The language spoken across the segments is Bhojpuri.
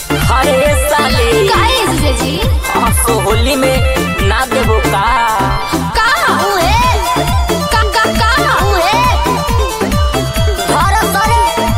अरे साले काहे जीजाजी हाँ, सो होली में ना देबो का का हुए का का का हुए धर सरे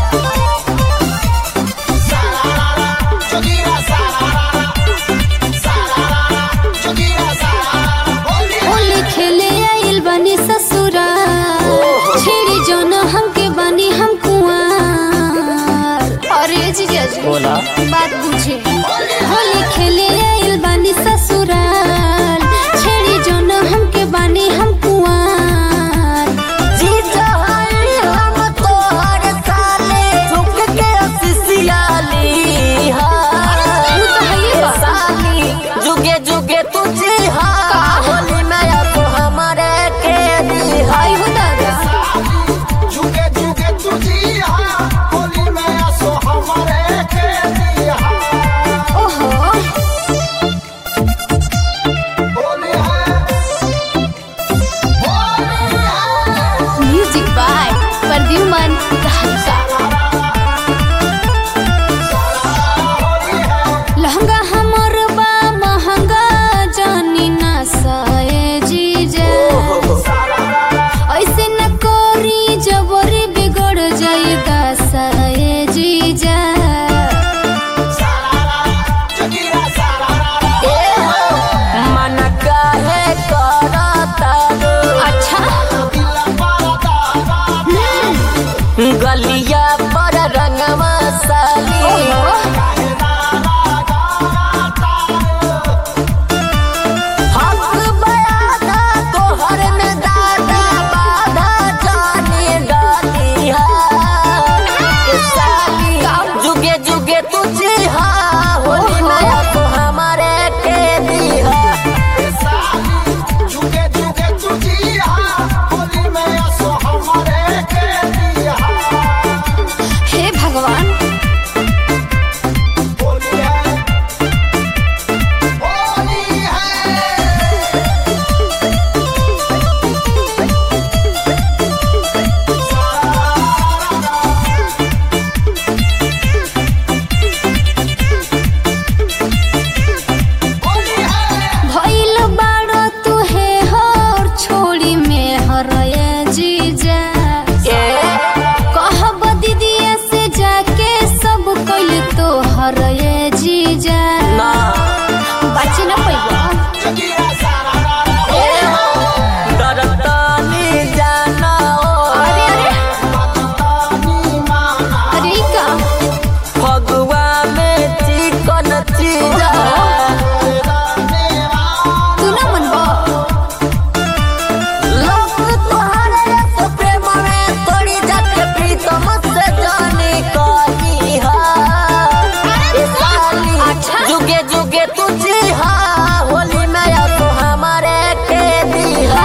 होली खेले आइल बनी ससुरा छेड़ी जोन हमके बनी हम कुआर अरे जीजाजी बोला बात बुझे होली खेले आइल बानी ससुराल छेड़ी जोन हमके बानी हम कुआर जीजा हई हम तोहर साले झुक के सिसियाली तू तो हइए बा। साली जुगे जुगे तू जी हाँ होली में अब हमारे के दी आई हो दादा जुगे जुगे तुझी हाँ होली में असो हमारे के दिया ओहो होली है होली है म्यूजिक बाय प्रद्युमन धालिका लहंगा हमर बा महंगा जानी ना साए जीजा ऐसे न कोरी जबरी बिगड़ जाएगा साए जीजा जगीरा सारा मन काहे करता रो अच्छा दिला पारा दादा गलिया पर रंगवा साली हक बयादा तोहर में दादा बाधा जाने डाली है साली जुगे जुगे तुझे हाँ होली में अब हमारे के दी है जुगे जुगे तुझी हाँ होली में असो हमारे के दिया हे भगवान होली है होली है होली है भइल बाड़ो तू हे हर छोड़ी में हरए जीजा ए कहब दीदिया से जाके सब कइल तो हरए जीजा ना बची न पैबा जगीरा सारा ए डरतानी जाना ओ अरे अरे तानी माना अरे ई का फगुआ में चिकन चीजा तू ना मनबा लोग तोहरे से प्रेम में तोड़ी जाके प्रीतम से जाने कही हा ए साली अच्छा। जुगे जुगे तुझे हा होली में अब हमारे के दी हा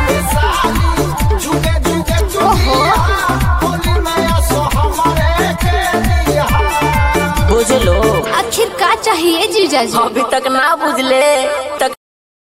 जुगे जुगे तुझी हाँ होली में असो हमारे के दिया बुझ लो आखिर का चाहिए जीजा जी अभी तक ना बुझले तक